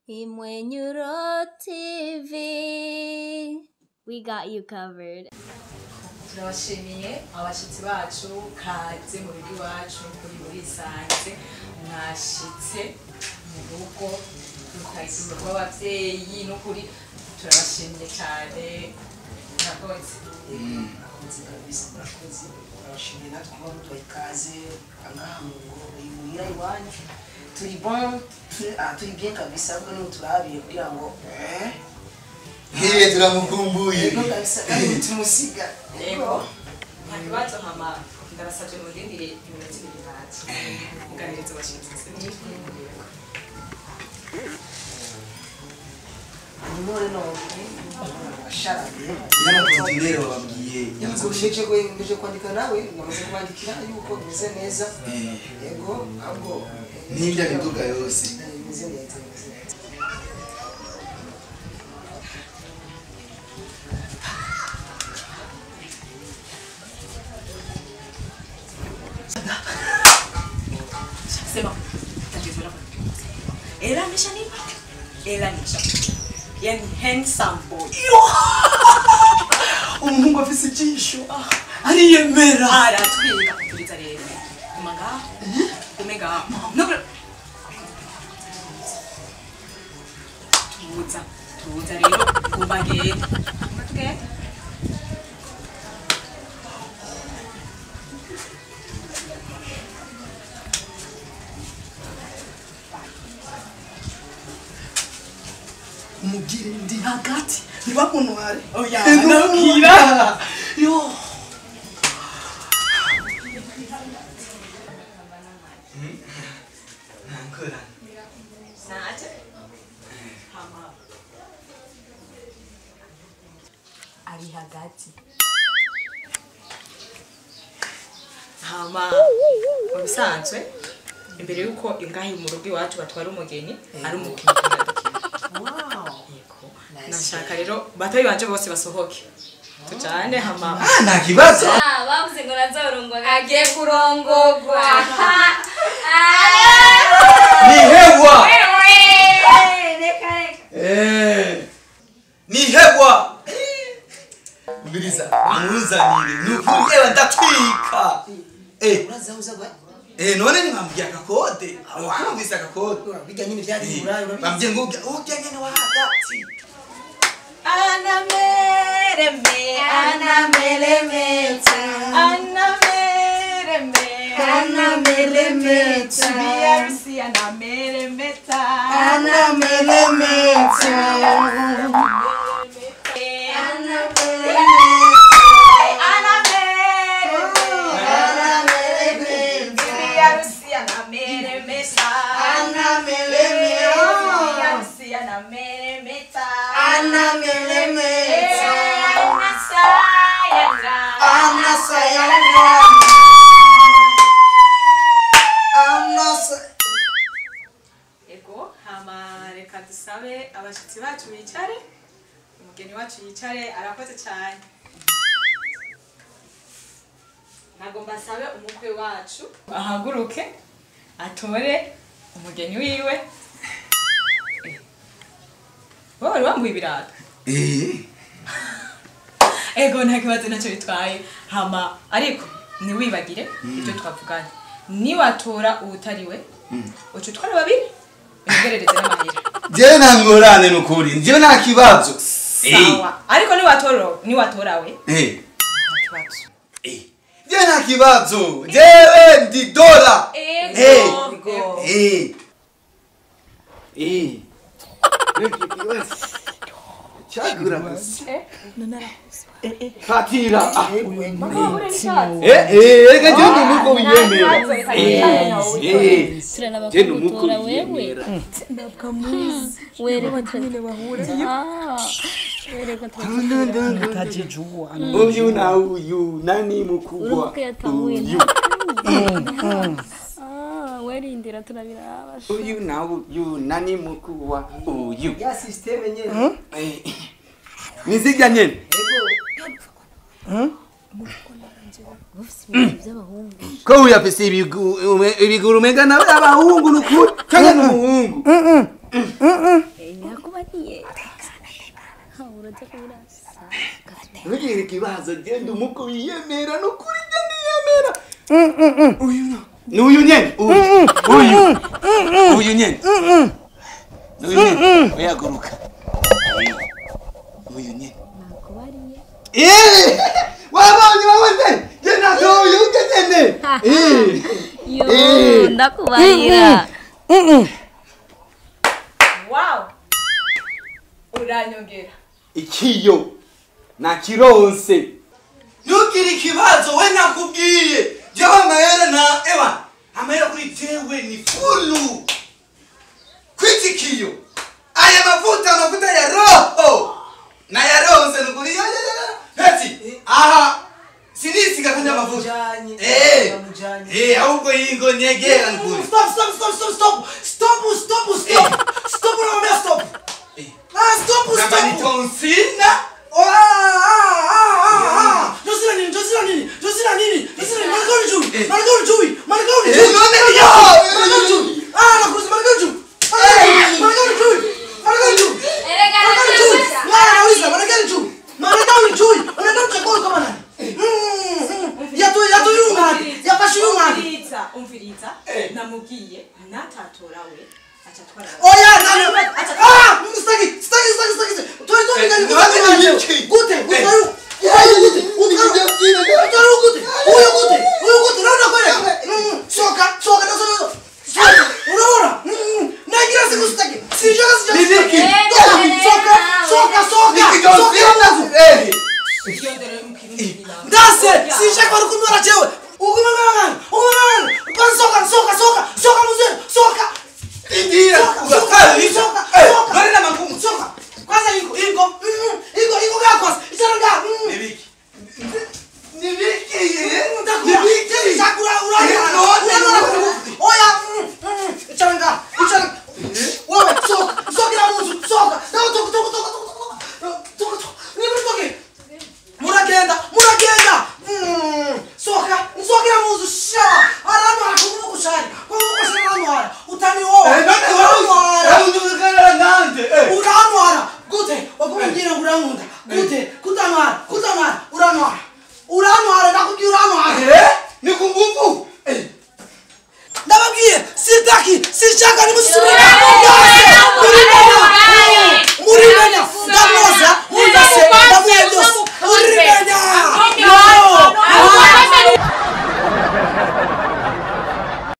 Imwenyuro TV. We got you covered. turabashimiye abashyitsi bacu kaze mu rugo iwacu kuri murisanze mwashitse mu rugo rukazi mu rugo rw'ababyeyi n'ukuri turabashimiye cyane murakoze murakoze kabisa murakoze turabashimiye natwe kuba muduha ikaze ngaha mu ngo imuhira iwanyu turi bon turi ah, turi bien kabisa ahubwo niho turabiye kugira ngo eh Hiye turamukumbuye. yego kabisa kandi tumusiga yego nta kibazo hama ndabasabye murindire iminota ibiri ntacyo muganiriza abashyitsi nimore none asharabe Nyamakontinere wababwiye. nje nje kwandika nawe namaze kubandikira yuko bimeze neza Eh, yego ahubwo N'irya miduga yose. Eh, bimeze neza bimeze neza sema tatizo lako ela ameshanipa ela nimeshakupa yani handsome boy Umuhungu afise ijisho. ah, Ariyemera. aratwika kutuliza rero umanga umega nobra tuza tuza rero kubagenda tugenda Umubwire ndi hagati. Ntibamuntware. oya Ego, nabwira Yo. Nankora. naje hama ari hagati hama mu bisanzwe imbere y'uko ingahi mu rugo iwacu batwara umugeni ari umukinnyi turadukina wow yego nashaka rero batoyi banje bose basohoke tujane hama Ah, nta kibazo. Ah, bavuze ngo nazorongwa agiye kurongogwa Ni hewa. Reka reka. Eh. Ni hewa. Mbiriza. Amuzanire. Nukuri ewa ndatwika. Eh. uraza uza gwa Eh none nimambia akakode. Awakumvise akakode. bijya nyine byari Eh, burayi urabizi Bambye ngo ujya ujya nyene wa hagati. anamereme Anamelemeta. anamereme Anamelemeta. biharusi anameremeta Anamelemeta. biharusi anameremeta biharusi anameremeta anasayanga ego hama reka dusabe abashyitsi bacu bicare umugeni wacu yicare arakoze cyane ntabwo mbasabe umukwe wacu ahaguruke atore umugeni wiwe Eh. wowe wari wambuye ibirato Eh. ego nta kibazo nacyo bitwaye hama ariko ntiwibagire ibyo twavuganye niwatora uwutari we uca utwara babiri uyogerereze n'amahera Jewe nta ngorane nukuri. Njyewe nta kibazo. Eh. sawa ariko niwatora niwatora we Eh. nta kibazo Eh. Jewe nta kibazo. Jewe ndi dola. ego Ego. Eh. Eh. Chagura basi. Fatira. Ah. Eh eh reka je ndi muko wiyemera. Eh. Eh. Turaraba Je ko ndi muko gutora wewe. wiyemera. Werewe turaraba. Ah. Wereka turaraba. utajijua Uyu na uyu nani mkubwa? Urubuga yatanguye Uyu. Ah, werindira turabiraba. Uyu na uyu nani mkubwa? Uyu. ya systeme nyene Eh. Nizija nyene. by'abahungu ko uyu afise ibigu- ume- ibiguru umenga nawe abahungu nukuri cyangwa ni umuhungu nakubariye urajya kubirasa ntugire ikibazo genda umuko wiyemera nukuri jya niyemera uyu no ni uyu nyene uyu uyu uyu nyene ni uyu nyene uyaguruka uyu nyene nakubariye Eh, wabonye wabonye je natoye ugezene Eh. yo Eh. ndakubarira wow uranyongera ikiyo nakironse ntugire ikibazo we nakubwiye jewe amahera na ewa amahera kuri jewe ni fulu kwiti kiyo aya mavuta amavuta ya roho nayaronse nukuri ya- ya- ya- ya. peti aha sinisiga kandi amavuta Bamujanye, Eh, bamujanye. eh, ahubwo yingo nyegera nukuri Stop, stop, stop, stop, stop. Stop, stop, stop. Stop, unaambia stop. Eh. Ah, stop, kama ni stop. tonsina